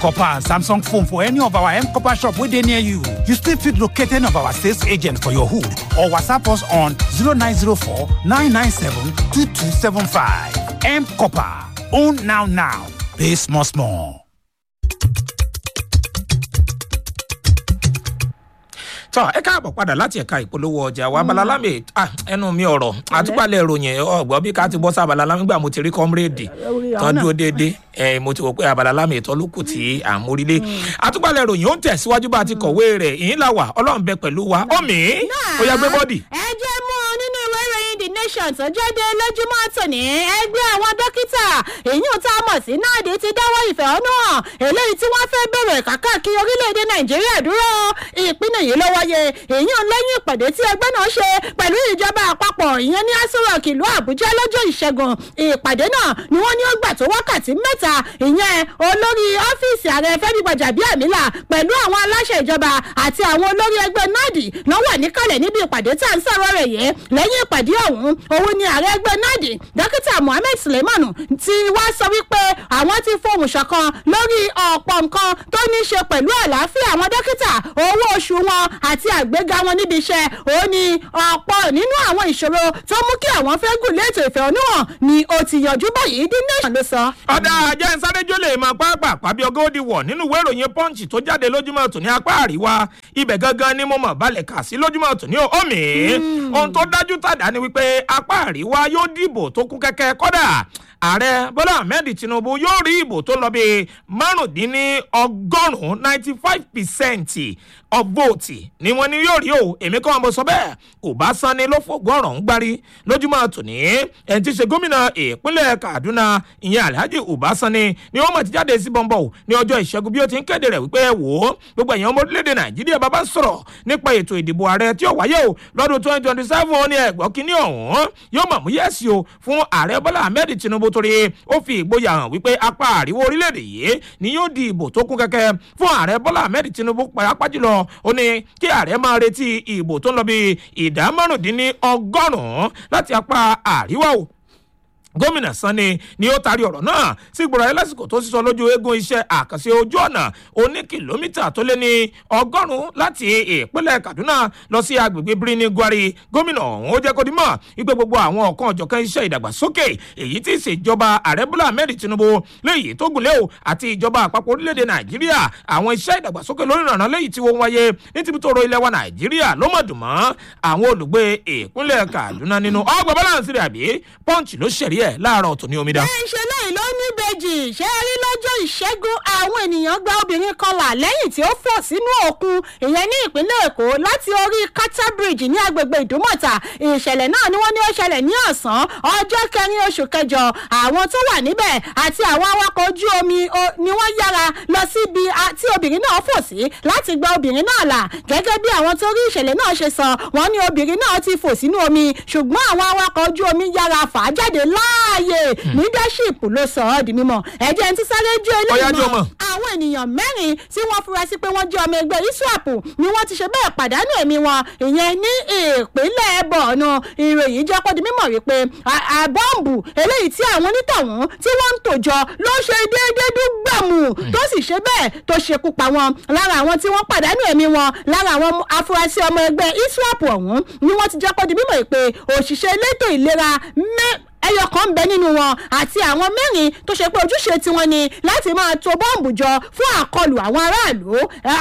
copper and samsung phone for any of our m copper shop wey dey near you you still fit locate any of our sales agent for your hood or whatsapp us on 0904 997 2275 m copper own now now pay small small. tọ́ ẹ káàbọ̀ padà láti ẹ̀ka ìpolówó ọjà wa abalalámi ẹnu mi ọ̀rọ̀ àtúpalẹ̀ ìròyìn ọ̀gbọ́n bí ká ti bọ́ sí abalalámi gbà mo ti rí kọ́mírèdì tán dúró déédéé ẹ mo ti wò pé abalalámi ìtọ́ ló kù tí à ń mórílé àtúpalẹ̀ ìròyìn ó ń tẹ̀síwájú bá a ti kọ̀wé rẹ̀ ìyín là wà ọlọ́run bẹ pẹ̀lú wa ọ̀mí ó yá gbé bọ́dì. ẹ jẹ́ mú un nínú ìwé ìròyìn the nation tó jáde lójúmọ́ tòní ẹgbẹ́ àwọn dókítà èyí tá a mọ̀ sí náàdì ti dáwọ́ ìfẹ̀hónú hàn eléyìí tí wọ́n fẹ́ bẹ̀rẹ̀ kàkàkiri orílẹ̀-èdè nàìjíríà dúró ìpínlẹ̀ yìí ló wáyé èyí ń lẹ́yìn ìpàdé tí ẹgbẹ́ náà ṣe pẹ̀lú ìjọba àpapọ̀ ìyẹn ní asúrọ̀kì ìlú àbújá lọ́jọ́ ìṣẹ́gun ìpàdé náà ni wọ́n ní ó gbà tó wákàtí mẹ́ta ìyẹn olórí ọ́fíìsì ààrẹ fẹ́mi gbàjàbíàmílà pẹ̀lú àwọn aláṣẹ ìjọba àti àwọn olórí ẹgbẹ́ nadi ló wà níkàlẹ̀ níbi ìpàdé tá à ń sọ̀rọ̀ rẹ̀ yìí lẹ́yìn ìpàdé ọ̀hún òun ni ààrẹ ẹgbẹ́ nadi dókítà mohammed suleiman ti wá sọ wípé àwọn ti fohùn ṣọ̀kan lórí ọ̀pọ̀ nǹkan tó ní í ṣe pẹ̀lú àlàáfíà àwọn dókítà owó oṣù wọn àti àgbéga wọn níbi iṣẹ́ òun ni ọ̀pọ̀ nínú àwọn ìṣòro tó mú kí àwọn fẹ́ gùn léètò ìfẹ̀hónúhàn ni ó ti yànjú báyìí dín nation ló sọ. ọ̀dà ajá ìsárẹ́jọ́ lè máa pápá pàbí ọgọ́ òdì wọ̀ nínú ìwé ìròyìn punch tó jáde lójúmọ́ tòní apá àríwá ibẹ̀ gangan ni mo mọ̀ balẹ̀ kà sí lójúmọ́ tòní omi ohun tó dájú tàdá ni wípé apá àríwá yóò dìbò tó kún kẹ́kẹ́ kọ́dà ààrẹ bọ́lá ahmed tinubu yóò rí ìbò tó lọ bí márùndínlọ́gọ́rùn-ún ninety five percent of vote ni wọ́n ní yóò rí o èmi kọ́ ọmọ sọ bẹ́ẹ̀ ọbaṣani ló fògbọ́n ọ̀rọ̀ ń gbárí lójúmọ́ tòní ẹni tí í ṣe gómìnà ìpínlẹ̀ kaduna ìyẹn alhaji ọbaṣani ni wọ́n mọ̀ ti jáde sí bọ́ńbọ́ ní ọjọ́ ìṣẹ́gun bí ó ti ń kéde rẹ̀ wípé wò ó gbogbo èèyàn ọmọ orílẹ̀-èdè nàìjíríà bàbá ń sọ̀rọ̀ nípa ètò ìdìbò ààrẹ tí ó wáyé o lọ́dún twenty twenty seven ó ní ẹ̀gbọ́n kínní ọ̀hún yóò mọ̀ mú yẹ́sì o fún ààrẹ bọ́lá ahmed tinubu torí ó fi ìgboyà hàn wípé apá àríwó orílẹ̀-èdè yìí ni yóò di ìbò tó kún kẹ́kẹ́ fún ààrẹ bọ́lá ahmed tinubu pàápàá jùlọ ó ní kí ààrẹ máa retí ìbò tó ń lọ bí ìdá márùndínní ọgọ́rùn-ún láti apá àríwá o gómìnà sanni ni ó taari ọ̀rọ̀ náà sí gbọ́dọ̀ ẹ lásìkò tó sísọ lójú eégún iṣẹ́ àkànṣe ojú ọ̀nà oní kìlómítà tó lé ní ọgọ́rùn-ún láti ìpínlẹ̀ kaduna lọ sí agbègbè birni gwari gómìnà ọ̀hún ó jẹ́ kó dimọ̀ wípé gbogbo àwọn ọ̀kan ọ̀jọ̀kan iṣẹ́ ìdàgbàsókè èyí tí ìṣèjọba ààrẹ bọ́lá ahmed tinubu léyìí tó gùn lé o àti ìjọba àpapọ̀ orílẹ̀-èdè nàìjíríà àwọn iṣẹ́ ìdàgbàsókè lórí ìrànà léyìí tí wọ́n wáyé ní tìbítòrò ilẹ̀ wa nàìjíríà ló mọ̀ dùn mọ́ àwọn olùgbé ìpínlẹ̀ kaduna nínú ọgbà balance rẹ̀ àbí punch ló ṣẹ̀rí ẹ̀ láàárọ̀ tòní omidan. ẹ ṣe lẹ́yìn ló ní bèjì ṣé ẹ rí lọ́jọ́ ìṣẹ́gun àwọn ènìyàn gba obìnrin kan là lẹ́yìn tí ó fò sínú òkun ìyẹn ní ìpínlẹ̀ èkó láti orí kata bridge ní agbègbè ìdúmọ̀tà ìṣẹ̀lẹ̀ náà ni wọ́n ní ó ṣẹlẹ̀ ní ọ̀sán ọjọ́ kẹrin oṣù kẹjọ àwọn tó wà níbẹ̀ àti àwọn awakọ̀ ojú omi ni wọ́n yára lọ síbi tí obìnrin náà fò sí láti gba obìnrin náà là gẹ́gẹ́ bí àwọn tó rí ìṣẹ̀lẹ̀ náà ṣe sọ wọ́n ní obìnrin náà ti fò sínú omi ṣùgbọ́n àwọn awakọ̀ ojú omi yára fà á jáde láàyè leadership ló sọ ọ́ di mímọ́ ẹ̀jẹ̀ ń ti sáré ju eléyìí mọ́ àwọn ènìyàn mẹ́rin tí wọ́n fura sí pé wọ́n jẹ́ ọmọ ẹgbẹ́ iswap ni wọ́n ti ṣe bẹ́ẹ̀ pàdánù ẹ̀mí wọn ìyẹn ní ìpínlẹ̀ bọ̀ọ̀nù ìròyìn jẹ́ kó di mímọ̀ wípé àbọ̀ǹbù eléyìí tí àwọn onítọ̀hún tí wọ́n ń tòjọ ló ṣe déédéé dúgbàmù tó sì ṣe bẹ́ẹ̀ tó ṣekú pa wọn lára àwọn tí wọ́n pàdánù ẹ̀mí wọn lára àwọn afurasí ọmọ ẹgbẹ́ iswap ọ̀hún ni wọ́n ti jẹ́ kó di mímọ̀ pé òṣìṣẹ́ elétò ìlera ẹyọ kan bẹ nínú wọn àti àwọn mẹ́rin tó ṣe pé ojúṣe tiwọn ni láti máa to bọ́ǹbù jọ fún àkọlù àwọn aráàlú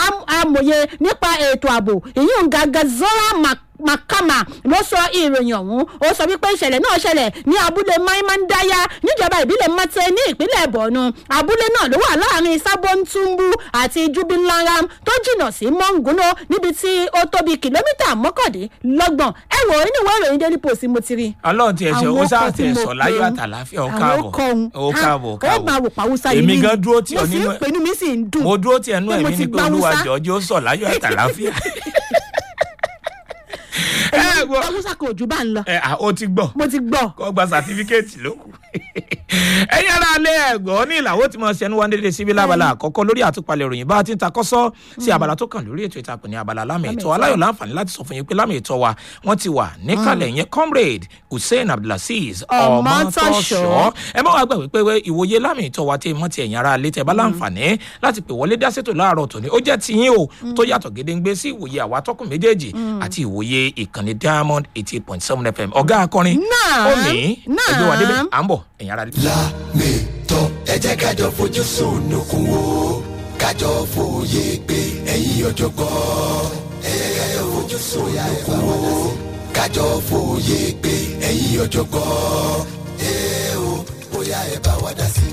amòye nípa ètò ààbò ìyún gàgàzọ́rà makama ló sọ ìròyìn ọ̀hún ó sọ wípé ìṣẹ̀lẹ̀ náà ṣẹlẹ̀ ní abúlé maimandaya níjọba ìbílẹ̀ mate ní ìpínlẹ̀ borno abúlé náà ló wà láàrin sabontumbu àti jubilaram tó jìnnà sí monguno níbi tí ó tóbi kìlómítà mọ́kàndínlọ́gbọ̀n ẹ wò ó nínú ìwé ìròyìn daily post mo ti rí. ọlọ́run tiẹ̀ ṣe ó sáà tiẹ̀ sọ láyọ̀ àtàláfíà ó káàbọ̀ ó káàbọ̀ ó ó máa wò pàwùsà yìí èmi gan dúró tì mo ọ́ sì nínú ń pinnu mi sì ń dùn mo dúró tì ẹnu pé mo ẹ̀mí ti ni pé gba olúwa Hausa. jọ̀ọ́jọ́ ó sọ láyọ̀ àtàláfíà. ẹ gbọ́ haúsá kò jù bá ń lọ ẹ à, ó ti gbọ́ mo ti gbọ́ kó gba sàtífíkẹ́ẹ̀tì ló kù. ẹ̀yin ara alẹ́ ẹ̀gbọ́n ní ìlàwó tí mo ṣe ń wá dédé síbi lábala àkọ́kọ́ lórí àtúpalẹ̀ ìròyìn bá a ti ń ta kọ́sọ́ sí abala tó kàn lórí ètò ìtàkùn ní abala lámì ètò aláyọ̀ láǹfààní láti sọ fún yín pé lámì ètò wa wọ́n ti wà níkàlẹ̀ yẹn comrade hussein abdulaziz Ọmọtọ́ṣọ́. ọmọtọ́ṣọ́ ẹ má wàá gbàgbé pé ìwòye lámì ètò wa tí mọ́ ti ẹ̀yin ara alẹ́ tẹ bá láǹfààní láti pè wọlé dásètò láàárọ̀ tòní ó jẹ́ tiyín o tó yàtọ̀ gédéǹgbé sí ìwòye àwa tọkùn méjèèjì àti ìwòye ìkànnì diamond eighty eight point seven fm ọ̀gá akọrin Naam, omi ẹgbẹ́ wa débẹ̀ naam. à ń bọ̀ ẹ̀yin ara alẹ́. lámìtọ́ ẹ jẹ́ kájọ fojú sunukun wo kájọ fòye pé ẹ̀yin ọ̀jọ̀gbọ́n ẹ jẹ́ kájọ fojú sunukun wo kájọ fòye pé ẹ̀yin ọ̀jọ̀gbọ́n ẹ o bóyá ẹ bá wa dá sí i.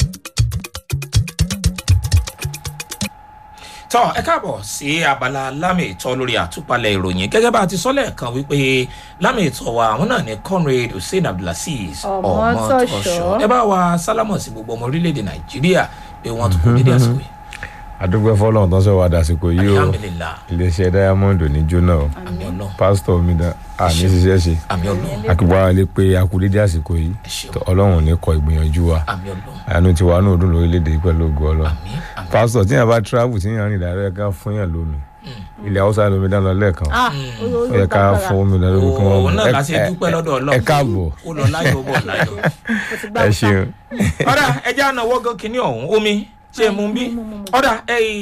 tọ́ ẹ káàbọ̀ sí abala lámì ìtọ́ lórí àtúpalẹ̀ ìròyìn gẹ́gẹ́ bá a ti sọ lẹ́ẹ̀kan wípé lámì ìtọ́ wa àwọn náà ní conrad hussein abdulaziz Ọmọtọ́ṣọ́. ẹ bá wa sálámọ̀ sí gbogbo ọmọ orílẹ̀-èdè nàìjíríà pé wọ́n tún kú dédé àsìkò yìí adúgbò fọlọ́run tó ń sọ wá dàsìkò yìí o alhamdulilah iléeṣẹ́ diamond ní jóná o àmì ọlọ́run pásítọ̀ mi dá àmì ṣiṣẹ́ ṣe àmì ọlọ́run akíkọ́ ara lè pe akudédé àsìkò yìí ẹ ṣeun tó ọlọ́run ò ní kọ ìgbìyànjú wa àmì ọlọ́run àánú ti wà ní ọdún lórílẹ̀‐èdè yìí pẹ̀lú ògo ọlọ́run àmì àmì pásítọ̀ tí yàn bá travel tí yàn rìn dáadáa ká fún yàn lómi ilẹ̀ haúsá lómi dáná lẹ́ẹ̀kan Ah, ó yẹ ká fún omi dáná lórí kí wọ́n òun mú náà Ẹ- láti ẹ- dúpẹ́ lọ́dọ̀ ọlọ́run ẹ káàbọ̀ ó lọ láyọ̀ ó bọ̀ láyọ̀ ẹ ṣeun ọ̀dà ẹja ànáwọ́ gan kínní ọ̀hún omi ṣe é mú bí ọ̀dà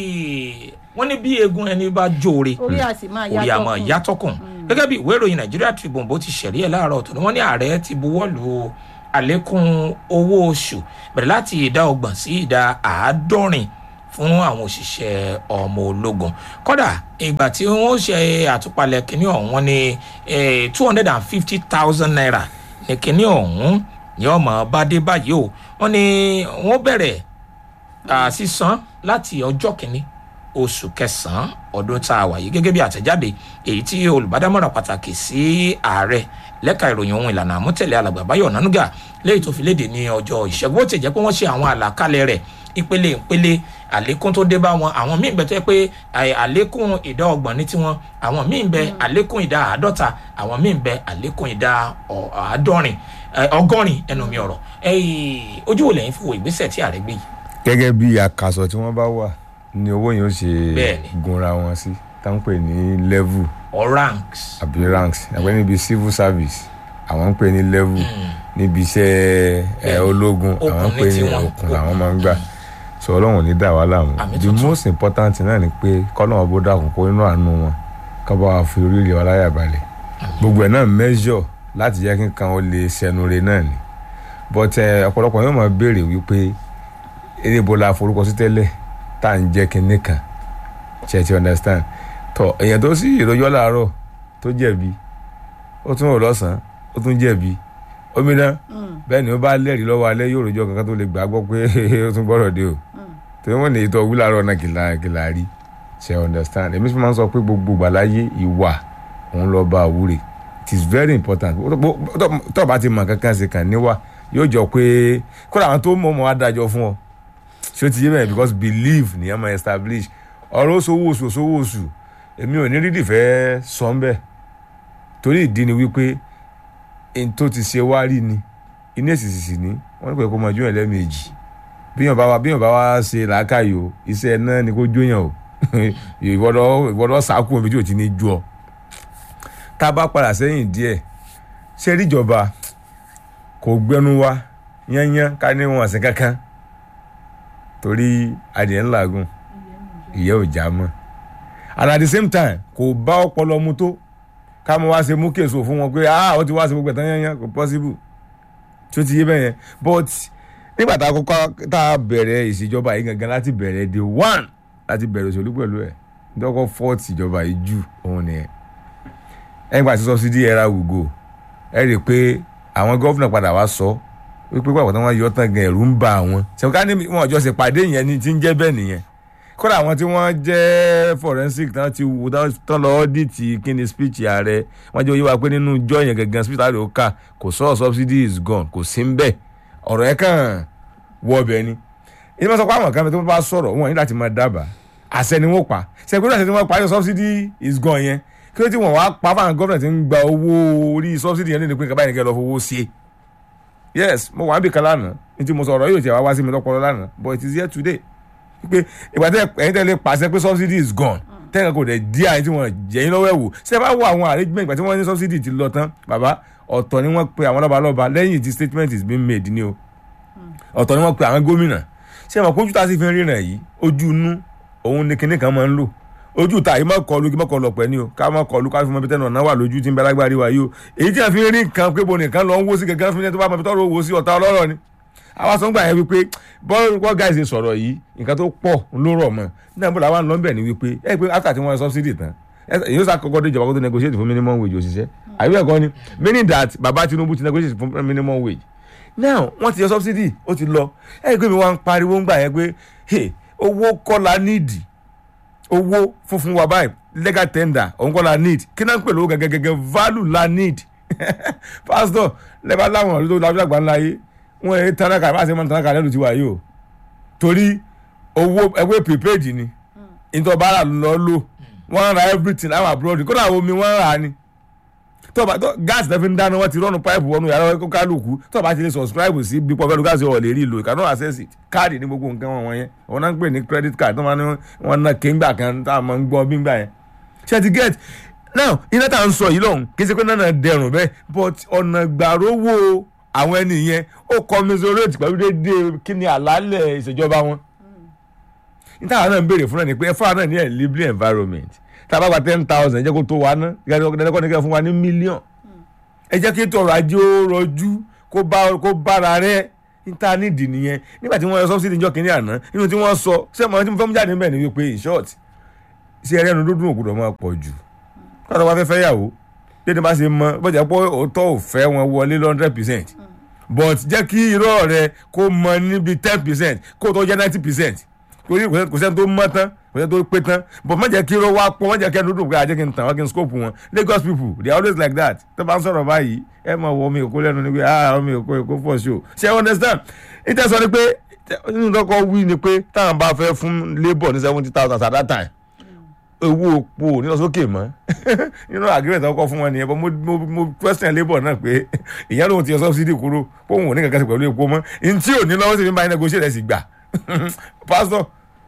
wọ́n ní bí eegun ẹni bá jóore orí àti máa orí àmọ́ yàtọ̀kùn gẹ́gẹ́ bí ìwé ìròyìn Nigeria Tribune bó ti ṣẹ̀rí ẹ̀ láàárọ̀ tó ní wọ́n ní ààrẹ ti buwọ́ lu àlékún owó oṣù bẹ̀rẹ̀ láti ìdá ọgbọ̀n sí ìdá àádọ́rin fún àwọn òṣìṣẹ́ ọmọ ológun kódà ìgbà tí wọ́n ṣe àtúpalẹ̀ kínní ọ̀hún wọ́n ní two hundred and fifty thousand naira ní kínní ọ̀hún ní ọmọ bá dé báyìí o wọ́n ní wọ́n bẹ̀rẹ̀ à, sísan láti ọjọ́ kìíní oṣù kẹsàn-án ọdún tá a wà yìí gẹ́gẹ́ bí àtẹ̀jáde èyí tí olùbádámọ̀ràn pàtàkì sí ààrẹ lẹ́ka ìròyìn ohun ìlànà àmútẹ̀lé alàgbà báyọ̀ nánúgà léyìí tó fi léde ní ọjọ́ ìṣẹ́gun ó ti jẹ́ pé wọ́n ṣe àwọn àlàkalẹ̀ rẹ̀ ìpele ìpele àlékún tó dé bá wọn àwọn míì bẹ tó yẹ pé àì- àlékún ìdá ọgbọ̀n ní tiwọn àwọn míì bẹ àlékún ìdá àádọ́ta àwọn míì bẹ àlékún ìdá ọ- àádọ́rin ẹ, ọgọ́rin ẹnu mi ọ̀rọ̀ ẹ̀yìn ojú wo lẹ́yìn fi wo ìgbésẹ̀ tí ààrẹ gbé yìí gẹ́gẹ́ bí àkàsọ̀ tí wọ́n bá wà ni owó yẹn ó ṣe Bẹ́ẹ̀ni. gunra wọn sí táwọn pè ní level or ranks àbí ranks àgbẹ̀ níbi civil service àwọn ń pè ní level níbi iṣẹ́ ẹ, Bẹ́ẹ̀ni. ológun Okùn àwọn ń ní pè ní tiwọn. okùn làwọn máa ń gbà sọ ọlọ́run ò ní dà wá láàmú Àmì the tuntun. most important thing náà ni pé kọ́lọ́run bó dàkún kó inú àánú wọn ká bá wa fi orílẹ̀ wa láyà balẹ̀ gbogbo ẹ̀ náà measure láti jẹ́ kí nǹkan ó lè ṣẹnu re náà ni but ẹ, ọ̀pọ̀lọpọ̀ yóò máa béèrè wípé erébó la forúkọ sí tẹ́lẹ̀ tá à ń jẹ́ kinní kan ṣe ti understand tọ èèyàn tó sì ìròyọ́ làárọ̀ tó jẹ̀bi ó tún rò lọ́sàn-án ó tún jẹ̀bi omidan bẹ́ẹ̀ ni ó bá lẹ́rìí lọ́wọ́ alẹ́ yóò rojọ́ kankan tó lè gbà gbọ́ pé ó tún gbọ́dọ̀ dé o torí wọ́n ní ìtọ́ wúlàárọ̀ náà kìlà kìlà rí ṣe understand èmi sì máa ń sọ pé gbogbo gbàláyé ìwà òun lọ bá àwúre it is very important tó o bá ti mọ̀ kankan ṣe kàn níwà yóò jọ pé kódà àwọn tó mọ̀ mọ́ wá dájọ́ fún ọ ṣé o ti yé bẹ́ẹ̀ because believe ni ẹ máa establish ọ̀rọ̀ oṣooṣù oṣù oṣooṣù oṣù èmi ò ní rídì fẹ́ sọ ń bẹ́ẹ̀ torí ìdí ni wípé n tó ti ṣe wá rí ni iná èsìsì ní wọ́n ní pé kó máa jóyàn lẹ́ẹ̀mejì bíyàn bá wa bíyàn bá wa ṣe làákàyè o iṣẹ́ náà ni kó jóyàn o ìwọ́dọ̀ ìwọ́dọ̀ sàákù omi tí ò ti ní ju ọ tá a bá padà sẹ́yìn díẹ̀ ṣé ríjọba kò gbẹnu wa yányán ká ní wọn àsìn kankan torí adìẹ ńlá gùn ìyẹ́ ò já mọ́ and at the same time kò bá ọpọlọ mu tó ká mo wá ṣe mú késo fún wọn pé ah ó ti wá ṣe gbogbo ẹ̀tàn yányán kò possible tí ó ti yé bẹ́ẹ̀ yẹn but nígbà tá a kọ́kọ́ tá a bẹ̀rẹ̀ ìṣèjọba yìí gangan láti bẹ̀rẹ̀ the one láti bẹ̀rẹ̀ òṣèlú pẹ̀lú ẹ̀ dọ́kọ̀ fọ́ọ̀tì ìjọba yìí jù òun nìyẹn ẹ̀yìn pàṣẹ subsidy era we go ẹ rí i pé àwọn gọ́fìnà padà wá sọ wípé pàpọ̀ tí wọ́n yọ tán gan ẹ̀rù ń ba àwọn ṣèwọ́n ká ní wọn ọjọ́ ṣe pàdé yẹn ni ti ń jẹ́ bẹ́ẹ̀ nìyẹn kódà àwọn tí wọ́n jẹ́ forensic tán ti wò tán lọ ọ́dìtì kíni speech ààrẹ wọ́n jẹ́ oyé wa pé nínú ijọ́ yẹn gangan speech ààrẹ ó kà kò sọ subsidy is gone kò sí ń bẹ̀ ọ̀rọ̀ yẹn kàn wọ ọbẹ̀ ni ìdí wọ́n sọ pé àwọn kan tó bá sọ̀rọ̀ wọn ní láti máa dábàá àṣẹ ni wọ́n pa ṣèkúrò àṣẹ tí wọ́n pa yọ subsidy is gone yẹn kí ló tí wọ́n wá pa fáwọn gọ́ọ̀nà tí ń gba owó orí subsidy yẹn lónìí pé nǹkan báyìí nìkan lọ fowó sí yes mo wà níbi kan lánàá ní tí mo sọ ọ̀rọ̀ yóò tiẹ̀ wá wá sí mi lọ́pọ̀lọ́ lánàá but it is here today pé ìgbà tẹ ẹ̀yin tẹ́lẹ̀ pàṣẹ pé subsidy is gone tẹ́lẹ̀ kò dẹ̀ di àyè tí wọ́n jẹ́ yín lọ́wọ́ ẹ̀ wò ṣé ẹ bá wo àwọn arrangement ìgbà tí wọ́n ní subsidy ti lọ tán bàbá ọ̀tọ̀ ni wọ́n pe àwọn lọ́balọ́ba lẹ́yìn tí statement is being made ni o ọ̀tọ̀ ni wọ́n pe àwọn gómìnà ṣé ẹ mọ̀ pé ojú tá a sì fi ń ríran yìí ojú inú òun ni kinní kan máa ń lò ojú ta yìí má kọlu kí má kọlu ọ̀pẹ ni o ká má kọlu ká fi mọ ibi tẹ́nu ọ̀nà wà lójú tí ń bẹ lágbárí wa yìí o èyí tí a fi ń rí nǹkan pé bo nìkan lọ ń wó sí gẹ́gẹ́ fún ẹni tó bá mọ ibi tọ́rọ owó sí ọ̀tá ọlọ́rọ̀ ni àwa sọ ń gbà yẹn wípé bọ́ọ̀ guys ṣe sọ̀rọ̀ yìí nǹkan tó pọ̀ ló rọ̀ mọ́ nígbà bó làwọn lọ́nbẹ̀ ni wípé ẹ pé after tí wọ́n subsidy tán èyí ó sàkọ́kọ́ dé ìjọba kó tó negotiate fún minimum wage òṣìṣẹ́ àbí ẹ̀kọ́ ni meaning that baba Tinubu ti negotiate fún minimum wage now wọ́n ti yọ subsidy ó ti lọ ẹ̀ pé mi wá ń pariwo ń gbà yẹn pé hey, owó kọ́ la níìdì owó funfun wa báyìí legal tender òun kọ́ la need kí náà ń pè lówó gẹ́gẹ́gẹ́ value la need pastor lẹ́bàá láwọn ọ̀rọ̀ tó lábẹ́ àgbà ńlá yé wọ́n ẹ̀ tanaka bá a ṣe máa ń tanaka lẹ́nu tiwa yìí o torí owó ẹgbẹ́ prepaid ni ìtọ́bára lọ lò wọ́n ra everything àwọn abroad kódà omi wọ́n rà ni tọ́ba tó gáàsì náà fi ń dáná wọ́n ti rọ́nu pipe wọnú yàrá kálukú tọ́ba ti lè subscribe sí bí pọ́fẹ́lú gáàsì ọ̀ lè rí ìlò ìkànnì access it káàdì ní gbogbo nǹkan wọn wọ̀nyẹn wọn náà ń pè ní credit card tó máa ní wọn náà kéńgbà kan tá a máa ń gbọ́ bíńgbà yẹn ṣe ti get now iná tá à ń sọ yìí lọ́hùn kì í ṣe pé náà dẹrùn bẹ́ẹ̀ but ọ̀nà gbàrówó àwọn ẹni yẹn ó commiserate pẹ̀lú déédéé kí ni àlàálẹ̀ ìṣèjọba wọn níta náà ń béèrè fún náà ni pé ẹ fún wa náà ní ẹ̀ lively environment tá a bá gba ten thousand ẹ jẹ́ kó tó wa ná ẹ̀ẹ́dẹ́gbọ́n ní kẹ́ fún wa ní mílíọ̀n ẹ jẹ́ kí ètò ọrọ̀ ajé ó rọjú kó bá kó bára rẹ̀ níta nídìí nìyẹn nígbà tí wọ́n yọ subsidy níjọ́ kínní àná nínú tí wọ́n sọ ṣé mo ti fẹ́ mú jáde níbẹ̀ ni wípé in short ṣé ẹrẹ́ nu dúdú òkúdọ̀ máa pọ̀ jù kọ́tà wá fẹ́ fẹ́ yàwó dédé bá ṣe mọ bọ́jà pé òótọ́ ò fẹ́ wọn wọlé hundred percent but jẹ́ kí irọ́ rẹ kó mọ níbi ten percent kó tó jẹ́ ninety percent torí kò sẹ́ni tó mọ́ tán kò sẹ́ni tó pé tán but má jẹ́ kí irọ́ wá pọ̀ má jẹ́ kí ẹnu dùn pé àjẹ́ kí n tàn wá kí n scope wọn Lagos people they are always like that tó bá ń sọ̀rọ̀ báyìí ẹ máa wọ omi èkó lẹ́nu ni pé ah omi èkó èkó for sure ṣé ẹ understand ìtẹ̀sọ́ ni pé nínú kọ́kọ́ wí ni pé táwọn bá fẹ́ fún labour ní seventy thousand at that time owó òpó nínú sókè mọ́ nínú agreement ọkọ̀ fún wọn nìyẹn bọ́ mo mo question labour náà pé ìyá lóun ti yọ subsidy kúrò póun ò ní kankan sí pẹ̀lú epo mọ́ ntí ò ní lọ́wọ́ sí fi máa negotiate ẹ̀ sì gbà pastor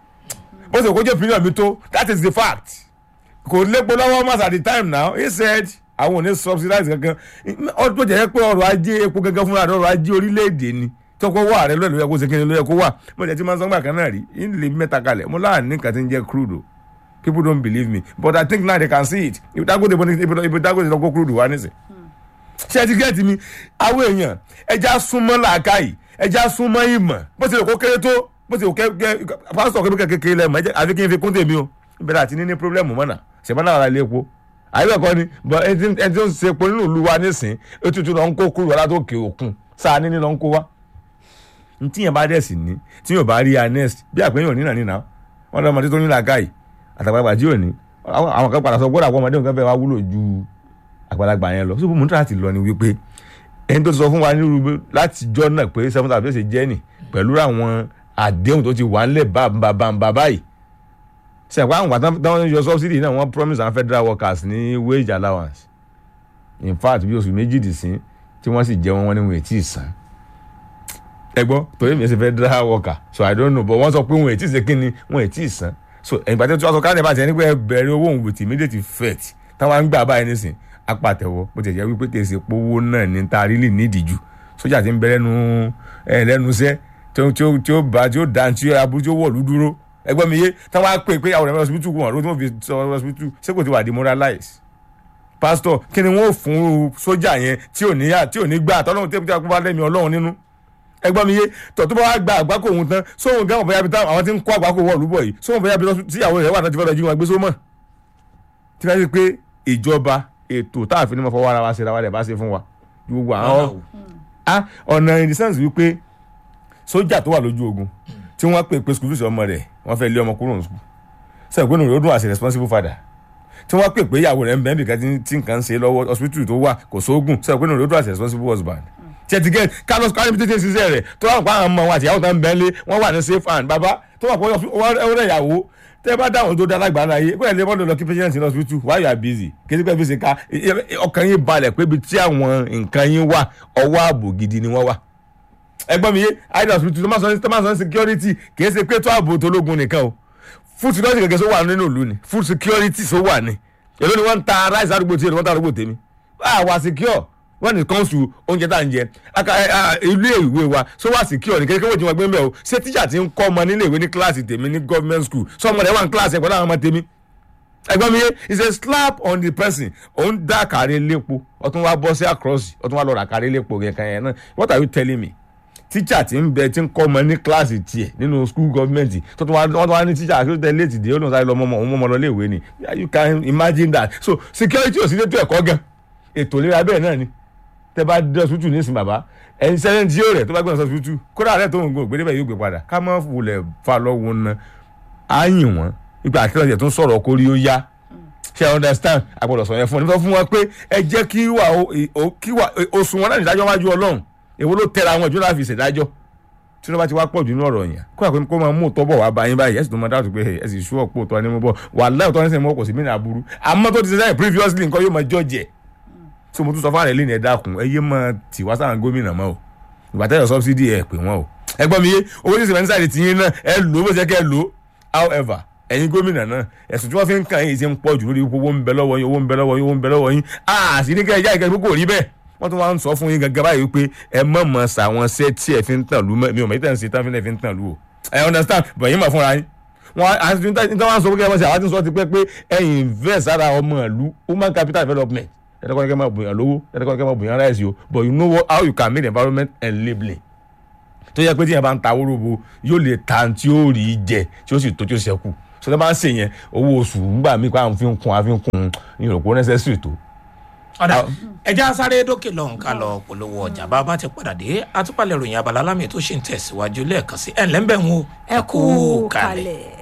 bó ṣe kó jẹ́ opinion mi tó that is the fact kò lépo lọ́wọ́ mas at the time now he said àwọn ò ní subsidize kankan ọdún jẹ́ pé ọrọ̀ ajé epo gangan fúnra rẹ̀ ọrọ̀ ajé orílẹ̀-èdè ni tọkọ wà rẹ lóyè kó ṣe kí ni lóyè kó wà mo jẹ́ tí máa ń sọ́gbà kan náà rí ilé mẹ́ta kalẹ̀ mo láàánú nǹkan tí ń jẹ́ crude o people don't believe me but i think now they can see it if Dangote if Dangote lọ kó crude wá nísìn ṣé ẹ ti gẹ́ẹ̀tì mi àwọn èèyàn ẹja súnmọ́ làákàyè ẹja súnmọ́ ìmọ̀ bó ti lè kó kéré tó bó ti lè kó pásítọ̀ kébé kékeré lẹ́mọ̀ ẹjẹ́ àfi kí n fi kún tèmi o ìbẹ̀rẹ̀ àti níní pírọ́blẹ́mù mọ́nà ṣẹ̀mọ́ náà lè po àyẹ̀wò ẹ̀kọ́ ni but ẹni tí ó ń ṣe epo nínú ìlú wa nísìn ètùtù lọ ń kó kúrò wá látòkè òkun sáà níní lọ ń kó wá ntí yẹn bá dẹ̀ sí ní tí yóò bá rí anest bí àpéyàn ò ní nà nínà wọn lọ́mọdé tó ní làákàyè àtàgbàgbà tí ò ní àwọn kan padà sọ gbọ́dọ̀ àwọn ọmọdé nǹkan fẹ́ wá wúlò ju àgbàlagbà yẹn lọ sóbò mọ́tò láti lọ ni wípé ẹni tó ti sọ fún wa nírú láti jọ náà pé seven thousand fèsì jẹ́ nì pẹ̀lú àwọn àdéhùn tó ti wà ńlẹ̀ bàbàbà báyìí sẹ̀pá àwọn àtàwọn táwọn yọ subsidy náà wọ́n promise àwọn federal workers ní wage allowance in fact bí oṣù méjìdínlẹ́sìn tí wọ́n sì jẹ́ wọn wọn ni wọn ò tí ì san ẹ gbọ́ torí mi ẹ ṣe federal worker so i don't know but wọ́n sọ pé wọn ò tí ì ṣe kí ni wọn ò tí ì san so ìgbà tí wọ́n sọ káàdì bá ti ẹni pé ẹ bẹ̀rẹ̀ owó òun with immediate effect táwọn á ń gbà báyìí nísìn apàtẹ̀wọ́ bó ti jẹ́ wípé kì í ṣe powó náà ní ta rí lè nídìí jù sójà ti ń bẹ lẹ́nu ẹ lẹ́nu iṣẹ́ tí ó tí ó bá tí ó dá tí ó aburú tí ó wọ̀lú dúró ẹgbẹ́ mi yé táwọn á pè pé àwọn ẹ̀rọ hospital wọn ló tí wọ́n fi sọ hospital ṣé kò ti wà demoralize pastor kí ni wọ́n fún sójà yẹn tí ò ní yá tí ò ní gbà tọ́lọ́run tí ó bá lẹ́mi ọlọ́run nínú ẹgbọ́n mi yé tọ̀ tó bá wá gba àgbákò òun tán sóhun gan ọ̀bẹ̀yà bíi táwọn àwọn tí ń kó àgbákò wọ̀ lúbọ̀ yìí sóhun ọ̀bẹ̀yà bíi tíyàwó rẹ̀ wà náà ti fẹ́ lọ jí wọn gbé sómọ̀ tí wọ́n ti pé ìjọba ètò táàfin ní mo fọwọ́ ara wa ṣe ra wa rẹ̀ bá ṣe fún wa gbogbo àwọn ọ̀nà in the sense wípé sójà tó wà lójú ogun tí wọ́n pè pé skul ọmọ rẹ̀ wọ́n fẹ́ lé ọmọ kúrò ní skul sẹ́yìn pé nìyẹn ó dùn as a responsible father tí wọ́n pè pé ìyàwó rẹ̀ ń bẹ́ẹ̀ bìkan tí nǹkan ń ṣe lọ́wọ́ hospital tó wà kò sóògùn sẹ́yìn pé nìyẹn ó dùn as a responsible husband tẹtigẹ carlos carlos tètè ṣiṣẹ́ rẹ̀ tó wà pa àwọn ọmọ wọn àti ìyàwó tó ń bẹ́ẹ̀ lé wọ́n wà ní safe hand bàbá tó wà pọ̀ ọ̀rẹ́ ìyàwó tẹ́ bá dáhùn tó dára gbà láyé kó ẹ̀ lè mọ́tò lọ kí patient in hospital why you are busy kéde pé fi ṣe ká ọkàn yín balẹ̀ pé ibi tí àwọn nǹkan yín wà ọwọ́ ààbò gidi ni wọ́n wà ẹgbọ́n mi yé idol hospital tó máa sọ ní tó máa sọ ní security kì í ṣe pé tó ààbò tó lógun nìkan o food security gẹ́gẹ́ sọ wà nínú ìlú ni food security sọ wà ní èló ni wọ́n ń ta rice àdúgbò tí wọ́n ń ta àdúgbò tèmi wà secure when it comes to oúnjẹ tá à ń jẹ aka ẹ, ah, ilé ìwé wa so wà secure ní kékeré wọ́n ti wọ́n gbé mbẹ́ o ṣé tíṣà ti ń kọ́ ọmọ nílé ìwé ní kíláàsì tèmi ní government school sọ ọmọ rẹ̀ wà ní kíláàsì ẹ̀ pẹ̀lú àwọn ọmọ tèmi ẹgbọ́n mi yé it's a slap on the person òun dá kàrí lépo ọtún wá bọ́ sí across ọtún wá lọ rà kàrí lépo yẹn kan yẹn náà what are you telling me teacher ti ń bẹ ti ń kọ́ ọmọ ní kíláàsì tiẹ̀ nínú school government tó tún wá wọ́n tún wá ní teacher àti tẹ̀ léètì dé ó lóun sáré lọ mọ́mọ́ òun mọ́mọ́ lọ léèwé ni you can imagine that so security ò sí létò ẹ̀kọ́ gan ètò ìlera bẹ́ẹ̀ náà ni tẹ bá dé ọsùtù nísìnyí bàbá ẹni sẹ́yìn tí yóò rẹ̀ tó bá gbé ọsùtù kódà rẹ̀ tó ń gbé ògbé yóò gbé padà ká má wulẹ̀ fa lọ́wọ́ ná á yìn wọ́n ipa àkíyèsí tó ń sọ̀rọ̀ kórí ó yá ṣe i understand agbọ́dọ̀ sọ yẹn fún ọ nípa fún wọn pé ẹ jẹ́ kí wà ó kí wà oṣù wọn náà nídájọ́ wájú ọlọ́run èwo ló tẹ̀ra àwọn ìjọba fi ṣèdájọ́ tí wọ́n bá ti wá pọ̀ jù nínú ọ̀rọ̀ yẹn kó àpé kó máa mú òótọ́ bọ̀ wá bá yín báyìí ẹ̀ sì tó máa dáàtú pé ẹ̀ sì sú ọ̀pọ̀ òótọ́ ni mo bọ̀ wà láì òótọ́ ní sẹ́yìn mọ́ kò sí mí ní aburú àmọ́ tó ti ṣe sẹ́yìn previously nǹkan yóò máa judge ẹ̀ so mo tún sọ fún àrẹ lẹ́nu ẹ̀ dákun ẹ yé máa tì wá sáà gómìnà mọ́ o ìgbà tẹ́lẹ̀ subsidy ẹ̀ pè wọ́n o ẹ gbọ́ mi yé owó tí sèmẹ́ntì sáà ti yín náà ẹ lò ó bó ṣe kẹ́ ẹ lò ó however ẹ̀yin gómìnà náà ẹ̀sùn tí wọ́n fi ń kàn yín ti ń pọ̀ jù lórí owó ń bẹ lọ́wọ́ yín owó ń bẹ lọ́wọ́ yín owó ń bẹ lọ́wọ́ yín a sì ní kẹ́ ẹ já ìkẹ́ kó rí bẹ́ẹ̀ wọ́n tún wá ń sọ fún yín gangan báyìí pé ẹ mọ̀ mọ̀ sàwọn ṣẹ́ tí ẹ fi ń tàn lù mọ́ mi ò mọ̀ yìí tẹ̀ ń ṣe tán fi ń tàn lù o ẹ understand but yín mọ̀ fúnra yín wọn àti ní tí wọ́n sọ pé kẹ́ ẹ àti sọ ti pẹ́ pé ẹ invest ara ọmọ ìlú human capital development ẹ̀ẹ́dẹ́kọ́ kẹ́ máa bùyàn lówó ẹ̀ẹ́dẹ́kọ́ kẹ́ máa bùyàn rice o but you know what, how you can make the environment enabling tó yẹ pé tí yẹn bá ń ta wóróbo yóò lè ta tí ó rí jẹ tí ó sì tó tí ó ṣẹ́kù so tó bá ń ṣe yẹn owó oṣù nígbà míì pé àwọn fi ń kun àfi ń kun ìròpó necessary tó. ọ̀dà ẹja sáré dókè lọ́hùn ká lọ polówó ọjà bá a bá ti padà dé àtúpalẹ̀ ròyìn abala lámì tó ṣì ń tẹ̀síwájú lẹ́ẹ̀kan sí ẹ̀ ńlẹ́ ń bẹ̀ ń wo ẹ kú kalẹ̀.